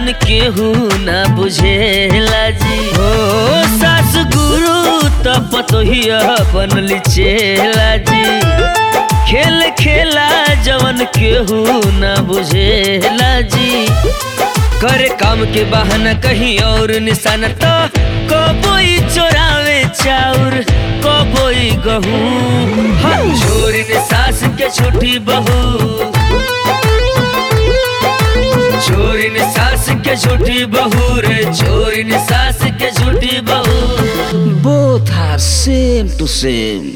जवन केहू ना बुझेला जी हो सास गुरु त पतोहिया बनली चेला जी खेल खेला जवन केहू ना बुझेला जी करे काम के बहाना कहीं और निशाना तो कबोई चोरावे चाउर कबोई गहूँ हाँ छोरी ने सास के छोटी बहू छोरी ने सास के छोटी बहू रे छोरी ने सास के छोटी बहू Both are same to same.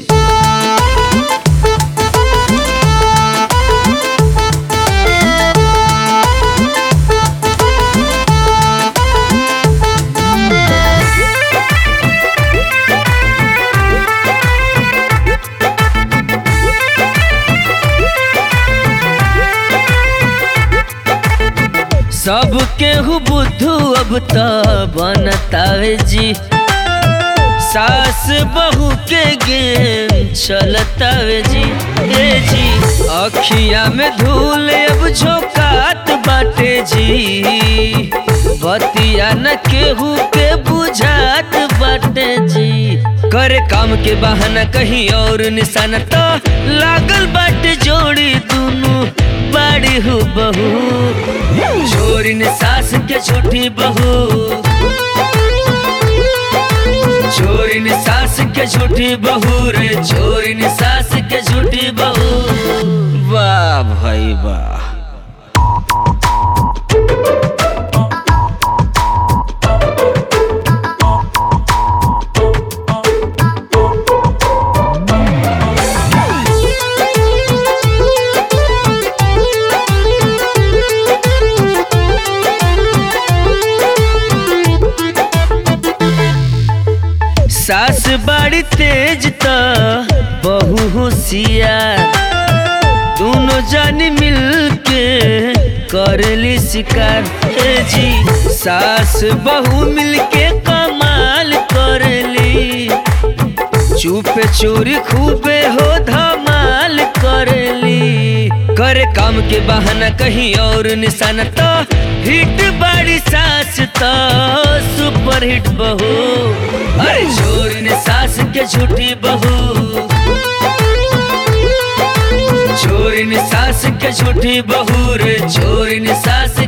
सब केहू बुद्धू अब त बनतावे जी सास बहू के गेम चलतावे जी ए जी अखिया में धूल अब झोंकात बाटे जी बतिया न केहू के बुझात बाटे जी करे काम के बहाना कहीं और निशाना तो लागल बाटे जोड़ी दुनू बाड़ी हूँ बहू छोरी ने सास के छोटी बहू छोरी ने सास के छोटी बहू रे छोरी ने सास के छोटी बहू वाह भाई वाह सास बड़ी तेज त बहू होशियार दोनों जानी मिल के करेली शिकार हे जी सास बहू मिल के कमाल करेली चुपे चोरी खूबे हो धमाल करेली करे काम के बहाना कहीं और निशाना तो हिट बाड़ी सास तो सुपर हिट बहू अरे छोरी ने सास के झूठी बहू छोरी ने सास के झूठी बहू रे छोरी ने सास